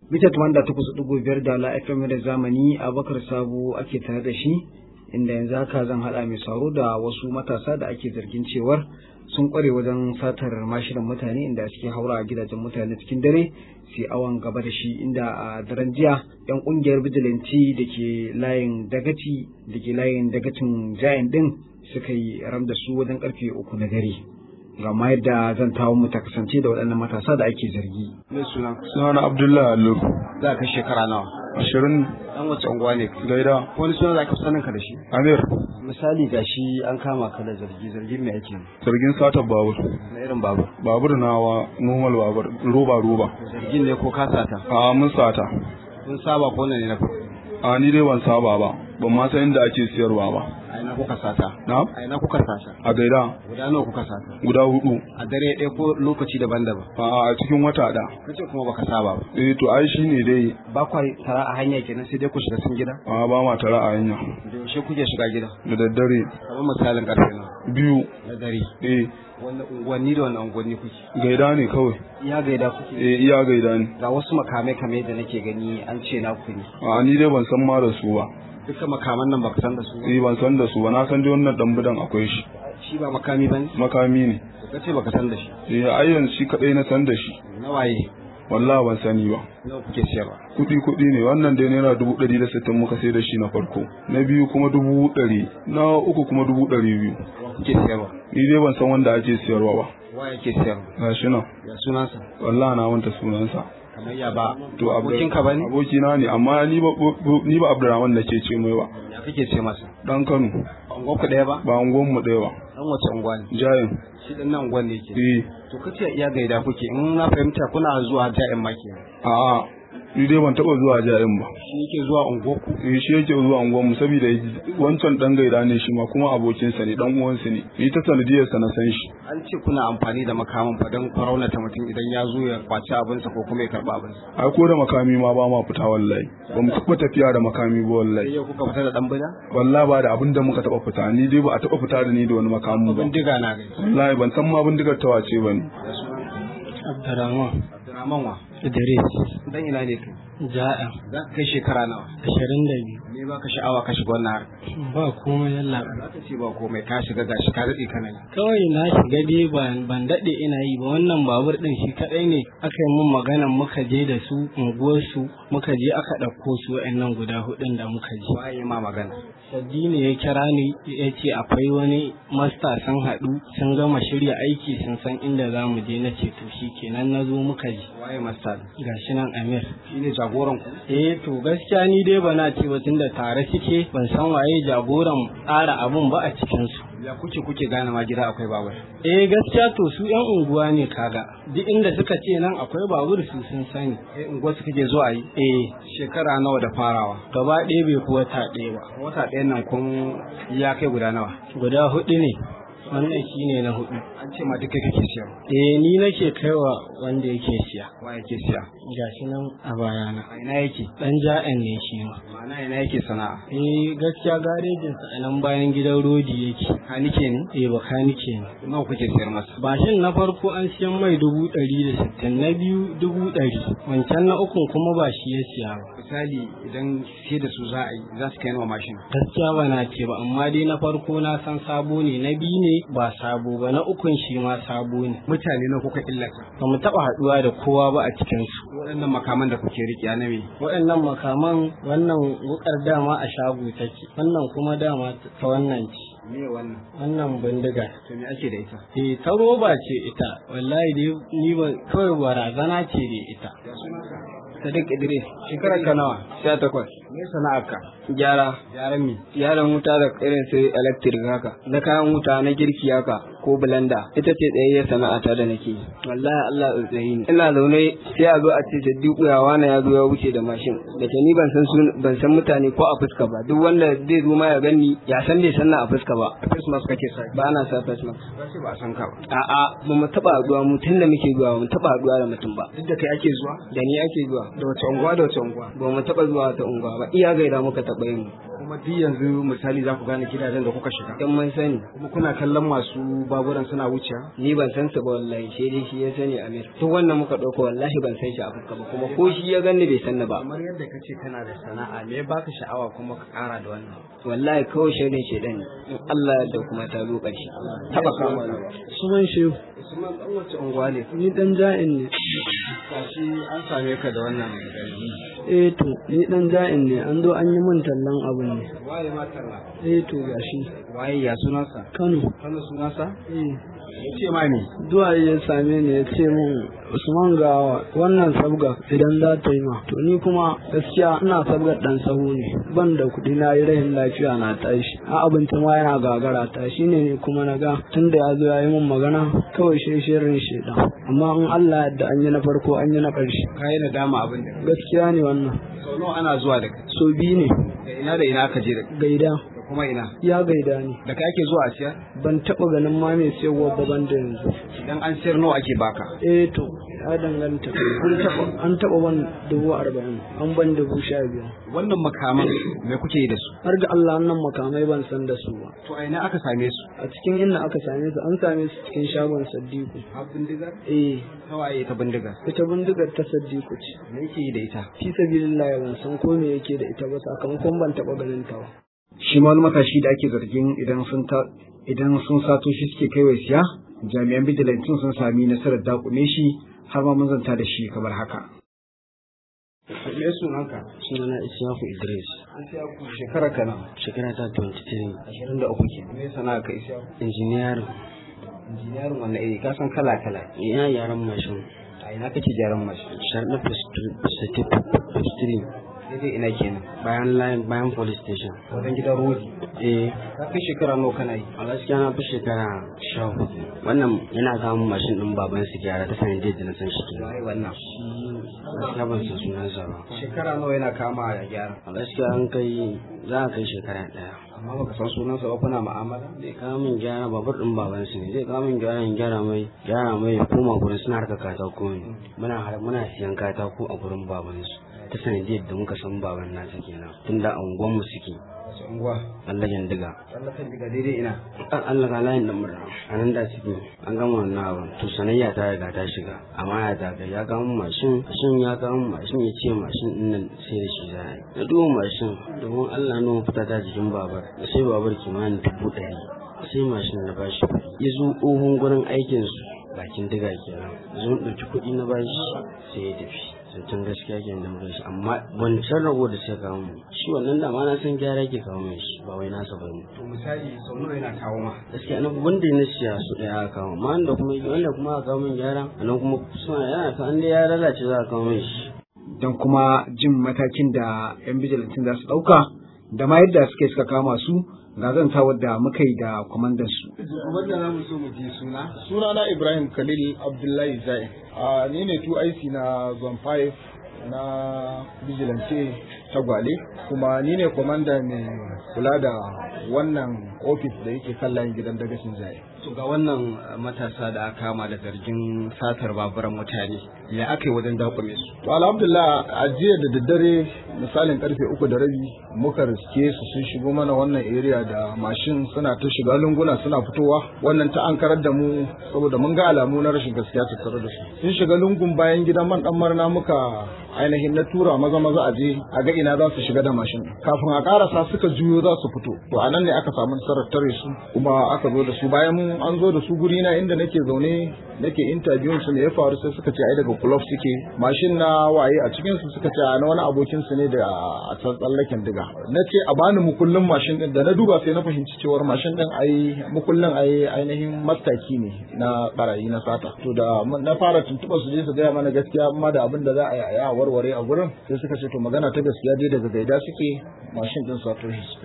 Mita da takwas ɗigo biyar da la FM da zamani Abubakar Sabo ake tare da shi inda yanzu haka zan haɗa mai sauro da wasu matasa da ake zargin cewar sun kware wajen satar mashinan mutane inda suke haura a gidajen mutane cikin dare sai awon gaba da shi inda a daren jiya yan kungiyar bijilanci da ke layin dagaci da ke layin dagacin jayan din suka yi ram da su wajen karfe uku na dare ga ma yadda zan tawo mu ta kasance da waɗannan matasa da ake zargi. Me suna? Suna na Abdullahi Allo. Za ka shekara nawa? Ashirin Dan wace unguwa ne? gaida. Wani suna za ka sanin ka da shi? Amir. Misali gashi an kama ka da zargi zargin me ake? Zargin satar babur. Na irin babu. Babur nawa normal babur roba roba. Zargin ne ko ka sata? A mun sata. Kun saba ko ne na farko? A ni dai ban saba ba. Ban ma san inda ake siyarwa ba. A ina kuka sata? Na? A ina kuka sata? A gaida. Guda nawa kuka sata? Guda hudu. A dare ɗaya ko lokaci daban-daban? A a cikin wata da. Kace kuma baka saba ba. Eh to ai shine dai. Ba kwa tara a hanya kenan sai dai ku shiga cikin gida? A ba ma tara a hanya. Da yaushe kuke shiga gida? Da daddare. Kamar misalin karfe nawa? Biyu. Na dare. Eh Wanda unguwanni da wani unguwanni kuke? gaida ne kawai. Ya gaida kuke? Eh iya gaida ne. Ga wasu makamai kame da nake gani an ce na ku ne. A ni dai ban san ma da su ba. Duka makaman nan baka san da su ba? Eh ban san da su ba. Na san dai wannan dan bidan akwai shi. Shi ba makami bane? Makami ne. Ka ce baka san da shi. Eh ai yanzu shi kadai na san da shi. Na waye? wallahi ban sani ba Nawa kuke siyarwa? kuɗi kuɗi ne wannan dai naira dubu ɗari da sittin muka sai da shi na farko na biyu kuma dubu ɗari na uku kuma dubu ɗari biyu Wa kuke siyarwa? ni dai ban san wanda ake siyarwa ba Wa yake siyarwa? ga shi nan Ya sunansa? wallahi na wanta sunansa Kamar ya ba. to Abdu- Abokinka bane? abokina ne amma ni ba ni ba Abdurrahman nake ce mai ba Ya kake ce masa? dan Kano Unguwar ku ɗaya ba? ba unguwan mu ɗaya ba Dan wace unguwa ne? jayin Shi ɗan nan unguwan ne yake. eh To kace iya gaida kuke in na fahimta kuna zuwa ja'in ma kenan. a'a ni dai ban taɓa zuwa jayin ba Shi yake zuwa unguwar ku? eh shi yake zuwa unguwan mu saboda wancan dan gaida ne shi ma kuma abokinsa ne dan uwansa ne ni ta sanadiyarsa na san shi An ce kuna amfani da makaman fa don raunata mutum idan ya zo ya kwaci abinsa ko kuma ya karɓa abinsa. ai ko da makami ma ba ma fita wallahi ba mu taɓa tafiya da makami ba Sai wallahi yau kuka fita da ɗan bida? wallahi ba da abin da muka taɓa fita ni dai ba a taɓa fita da ni da wani makami ba Bindiga na gani. wallahi ban san ma bindigar ta wace ba ne Da sunan Abdurrahman Abdurrahman wa? Idris Dan ina ne kai? Ja'a Za ka kai shekara nawa? ashirin da biyu Me ba ka sha'awa ka shiga wannan harka? ba komai yalla Za ka ce ba komai ka shiga gashi ka daɗe kana yi. kawai na shiga dai ban ban daɗe ina yi ba wannan babur ɗin shi kaɗai ne aka yi mun maganan muka je da su unguwarsu muka je aka ɗauko su wa'annan guda hudun da muka je Waye ma magana? Saddi ne ya kira ni ya ce akwai wani masta sun haɗu sun gama shirya aiki sun san inda za mu je na ce to shi kenan na zo muka je Waye mastal? gashi nan Amir Shi ne jagoran ku? Eh to gaskiya ni dai bana ce ba tunda tare suke ban san waye jagoran tsara abun ba a cikin su. Ya kuke kuke gane ma gida akwai babur? Eh gaskiya to su yan unguwa ne kaga duk inda suka ce nan akwai babur su sun sani. Eh unguwar su kake zuwa yi? Eh Shekara nawa da farawa? gaba ɗaya bai kuwa ta ɗaya ba. Wata ɗayan nan kun ya kai guda nawa? Guda hudu ne wannan shine na hudu. An ce ma duka kake siya. Eh ni nake kaiwa wanda yake siya. Wa yake siya? Gashi nan a bayana. A ina yake? Dan ja'an ne shi ma. Ma'ana ina yake sana'a? Eh gaskiya garejinsa a nan bayan gidan rodi yake. Kanike ne? Eh bakanike ne. Nawa kuke siyar masa? Bashin na farko an siyan mai dubu ɗari da sittin na biyu dubu ɗari wancan na ukun kuma ba shi ya siya ba. Misali idan sai da su za a yi za su kai nawa mashin. Gaskiya ba na ce ba amma dai na farko na san sabo ne na biyu ne ba sabo ba na ukun shi ma sabo ne. Mutane na kuka illata. Ba mu taɓa haɗuwa da kowa ba a cikinsu. Waɗannan makaman da kuke riƙe na me? Waɗannan makaman wannan wukar dama a shago take wannan kuma dama ta wannan ce. Me wannan? Wannan bindiga. To me ake da ita? Eh ta roba ce ita wallahi dai ni ba kawai barazana ce da ita. Ya sunanka? Sadiq Idris Shekarar ka nawa? sha takwas. Me sana'arka? Gyara Gyaran me? gyaran wuta da irin su electric haka na kayan wuta na girki haka ko blender ita ce tsayayyar sana'ata da nake yi wallahi Allah tsayi ne ina zaune sai a zo a ce Sadiku ya wani ya zo ya wuce da mashin da ke ni ban san sun ban san mutane ko a fuska ba duk wanda zai zo ma ya gani ya san bai san na a fuska ba Face mask kake sa. ba na sa face mask Ba ce ba a san ka ba. a'a ba mu taba haduwa mu tun da muke zuwa ba mu taba haduwa da mutum ba Duk da kai ake zuwa? da ni ake zuwa Da wace unguwa da wace unguwa? ba mu taba zuwa ta unguwa ba iya gaida muka taba yin Kuma kuma duk yanzu misali za ku gane gidajen da kuka shiga in mun sani kuma kuna kallon masu baburan suna wucewa ni ban san su ba wallahi sai dai shi ya sani Amir to wannan muka dauko wallahi ban san shi a fuska ba kuma ko shi ya ganni bai san ni ba kamar yadda ka ce kana da sana'a me baka sha'awa kuma ka kara da wannan wallahi kawai shirin shedan ne in Allah da kuma ta zo ƙarshe taba kama da Suman Shehu, Usman dan wace unguwa ne ni dan ja'in ne. gashi an same ka da wannan garbi Eh to, ni dan ja'in ne, an zo an yi min tallan abu ne. waye ma talla Eh to gashi. waye ya sunansa Kano. kana sunansa Eh. ya ce ma ne Zuwa ya same ni ya ce min Usman ga wannan sabga idan za ta yi ma. To ni kuma gaskiya ina sabgar dan sahu ne. Ban da kuɗi na yi rahin lafiya na tashi. A abinci ma yana gagara ta shi ne ni kuma na ga tun da ya zo ya yi min magana kawai shi shirin shedan. Amma in Allah yadda an yi na farko an yi na ƙarshe. ka yi nadama abin da Gaskiya ne wannan. sau nawa ana zuwa da kai So biyu ne. da ina da ina aka je da kai Gaida. da kuma ina Ya gaida ni. da kai ake zuwa a siyar ban taɓa ganin ma mai siyarwa ba ban da yanzu idan an siyar nawa ake baka eh to ya danganta an taɓa an taɓa ban dubu arba'in an ban dubu sha biyar wannan makaman me kuke yi da su har ga Allah wannan makamai ban san da su ba to a ina aka same su a cikin inda aka same su an same su cikin shagon Saddiku a bindigar eh tawaye ta bindigar ita bindigar ta Saddiku ce me yake yi da ita fi sabilillah ban san ko me yake da ita ba sakamakon ban taɓa ganin ta ba shi ma wani matashi da ake zargin idan sun ta idan sun sato shi suke kaiwa siya jami'an bijilantin sun sami nasarar dakume shi har ma mun zanta da shi kamar haka me sunanka sunana Isiyaku Idris an siya ku shekara kana shekara ta 23 ashirin da uku ke me sana'a ka isa injiniyar injiniyarin wannan iri ka san kala kala ina yaran mashin a ina kake gyaran mashi sharɗa fistiri daidai ina kenan bayan line bayan police station wajen gidan rodi eh ka kai shekara nawa kana yi a gaskiya na fi shekara sha hudu wannan yana samun mashin ɗin baban su gyara ta sanin da na san shi kenan waye wannan gaskiya ban san sunansa ba shekara nawa yana kama ya gyara a gaskiya an kai za a kai shekara ɗaya amma baka san sunansa ba kuna mu'amala zai kawo min gyara babur ɗin baban su ne zai kawo min gyara in gyara mai gyara mai ya koma gurin suna harka katako ne muna har muna siyan katako a gurin baban su ta sanadiyar da muka san baban nasa kenan tunda a unguwan mu suke wasu unguwa tsallaken diga tsallakan diga daidai ina an Allah ka layin da murna a nan da suke an gama wannan abin to sanayya ta riga ta shiga amma ya ta kai ya kawo min mashin mashin ya kawo min mashin ya ce mashin din nan sai da shi za a yi na duba mashin domin Allah na fita ta jikin babar sai babar kimanin dubu ɗari sai mashin na bashi kuɗi ya zo tsohon gurin aikinsu bakin diga kenan zo ɗauki kuɗi na bashi sai ya tafi zancen gaskiya ke da muka shi amma wancan rago da sai kawo mu shi wannan da ma na san gyara ke kawo mai shi ba wai nasa ba ne to misali sau nawa yana kawo ma gaskiya na wanda na siya su ɗaya aka kawo ma wanda kuma wanda kuma aka kawo min gyara a nan kuma suna yana ka an dai ya lalace za a kawo mai shi don kuma jin matakin da 'yan bijilantin za su ɗauka da ma yadda suke suka kama su ga zantawar da muka yi da kwamandan su. wanda za mu so mu ji suna sunana ibrahim khalil abdullahi zai a ni ne 2ic na zone 5 na vigilante tagwale kuma ni ne kwamanda mai kula da wannan ofis da yake kan layin gidan dagashin zai to ga wannan matasa da aka kama da zargin satar baburan mutane ya aka yi wajen dakume su to alhamdulillah a jiya da daddare misalin karfe uku da rabi muka riske su sun shigo mana wannan area da mashin suna ta shiga lunguna suna fitowa wannan ta an karar da mu saboda mun ga alamu na rashin gaskiya tattare da su sun shiga lungun bayan gidan man dan marna muka ainihin na tura maza maza a je a ga ina za su shiga da mashin kafin a karasa suka juyo za su fito to a nan ne aka samu nasarar tare su kuma aka zo da su bayan mun an zo da su guri na inda nake zaune nake interview su ne ya faru sai suka ce ai daga club suke mashin na waye a cikin su suka ce na wani abokin su ne da a can tsallaken diga na ce a bani mukullin mashin din da na duba sai na fahimci cewar mashin din ai mukullin ai ainihin mastaki ne na barayi na sata to da na fara tuntuɓa su je su gaya mana gaskiya amma da abin da za a yi a warware a gurin sai suka ce to magana ta gaskiya dai daga gaida suke mashin din sato shi suke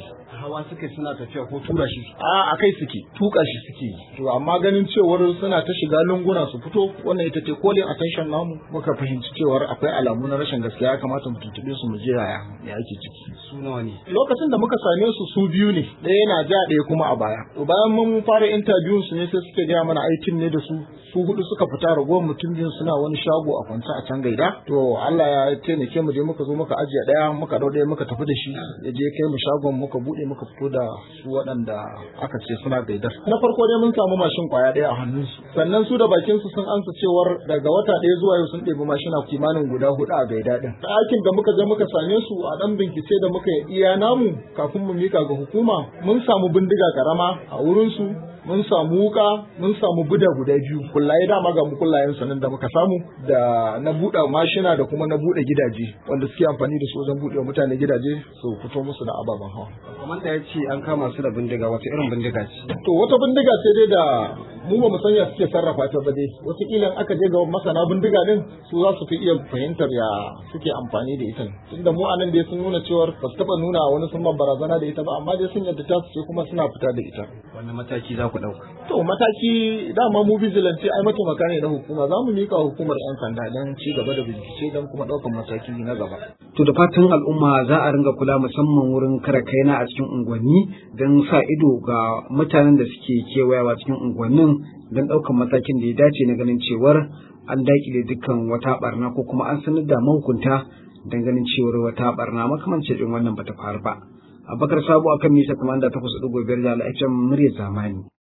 hawa suke suna tafiya ko tura shi a a kai suke tuka shi suke to amma ganin cewar suna ta shiga lunguna su fito wannan ita ce kolin attention namu muka fahimci cewar akwai alamu na rashin gaskiya ya kamata mu tuntube su mu je yaya me ake ciki su nawa ne lokacin da muka same su su biyu ne ɗaya yana ja ɗaya kuma a baya to bayan mun fara interview su ne sai suke gaya mana aikin ne da su su hudu suka fita ragowar mutum biyu suna wani shago a kwance a can gaida to Allah ya taimake mu je muka zo muka ajiye ɗaya muka dau ɗaya muka tafi da shi ya je kai mu shagon muka bude muka fito da su waɗanda aka ce suna gaidar na farko dai mun samu mashin kwaya ɗaya a hannunsu sannan su da bakin su sun ansa cewar daga wata ɗaya zuwa yau sun ɗebi mashina kimanin guda hudu a gaida ɗin ɗakin da muka je muka same su a ɗan bincike da muka iya namu kafin mu mika ga hukuma mun samu bindiga karama a wurinsu mun samu wuka mun samu buda guda biyu kullaye dama ga mu kullayen sanin da muka samu da na buɗe mashina da kuma na buɗe gidaje wanda suke amfani da su wajen buɗe mutane gidaje su fito musu da ababen hawa kamar da ya ce an kama su da bindiga wata irin bindiga ce to wata bindiga sai dai da mu ba mu sanya suke sarrafa ta ba dai wataƙila aka je ga masana bindiga din su za su fi iya fahimtar ya suke amfani da ita tunda mu anan dai sun nuna cewar ba su taɓa nuna wani sun barazana da ita ba amma dai sun yadda ta su ce kuma suna fita da ita wani mataki za ku ɗauka to mataki dama mu vigilante ai mataimaka ne na hukuma za mu mika hukumar yan sanda don ci gaba da bincike don kuma ɗaukan mataki na gaba To da fatan al'umma za a ringa kula musamman wurin kare kaina a cikin unguwanni don sa ido ga mutanen da suke kewayawa cikin unguwannin don ɗaukan matakin da ya dace na ganin cewar an daƙile dukkan wata barna ko kuma an sanar da mahukunta don ganin cewar wata barna makamancin irin wannan bata faru ba. Abubakar Sabo akan mita 88.5 da al'accen murya zamani.